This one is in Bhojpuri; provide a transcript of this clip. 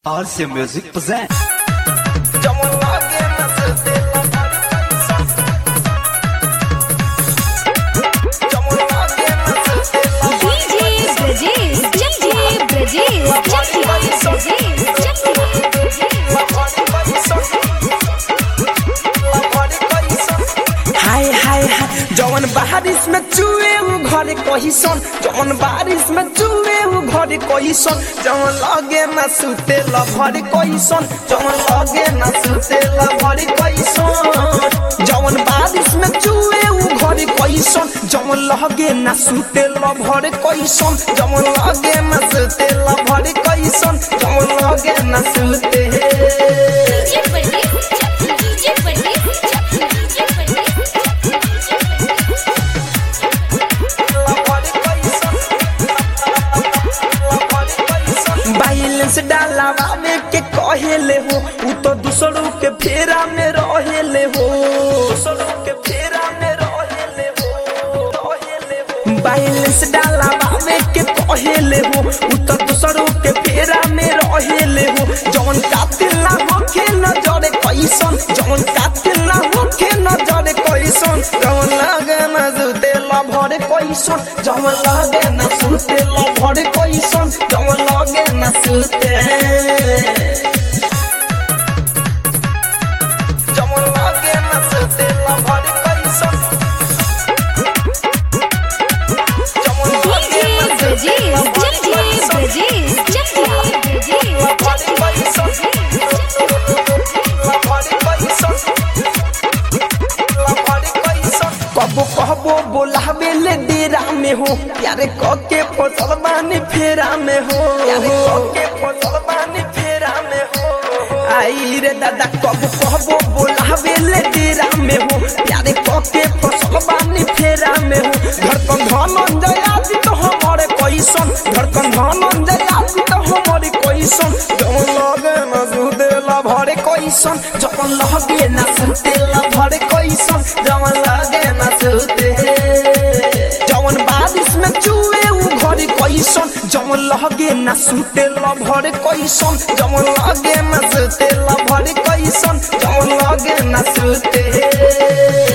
RC Music present. DJ Brajesh, DJ Brajesh, DJ हाय हाय हाय जवन बारिश में चुए उ घरे कहिसन जवन बारिश में चुए उ घरे कहिसन जवन लगे ना सुते ल भरे कहिसन जवन लगे ना सुते ल भरे कहिसन जवन बारिश में चुए उ घरे कहिसन जवन लगे ना सुते ल भरे कहिसन जवन लगे ना सुते ल भरे कहिसन जवन लगे ना सुते बैलेंस डालावा में के कहेले हो उ तो दूसरों के फेरा में रहेले हो दूसरों के फेरा में रहेले हो रहेले हो बैलेंस डालावा में के कहेले हो उ तो दूसरों के फेरा में रहेले हो जवन कातिल ना होखे नजरे कैसन जवन कातिल ना होखे नजरे कैसन जवन लागे ना जुते ला भरे कैसन जवन लागे ना सुते ला भरे कैसन जवन लागे ना सुते जवन लागे ना सुते ला भरे कैसन जवन लागे ना सुते ला भरे कैसन कबो कहबो बोलावे ले डेरा में हो प्यारे कके फसल बानी फेरा में हो प्यारे कके फसल बानी फेरा में हो आई रे दादा कबो कहबो बोलावे ले डेरा में हो प्यारे कके फसल बानी फेरा में हो धड़कन धनंजय आदि तो हमारे कैसन धड़कन धनंजय आदि तो हमारे कैसन जवन लगे न सुदेला भरे कैसन जवन लगे न सुदेला भरे कैसन जवन लगे न सुते जवन बारिश में चुए उ घरे कैसन जवन लगे न सुतेला भरे कैसन जवन लगे न सुतेला भरे कैसन जवन लगे न सुते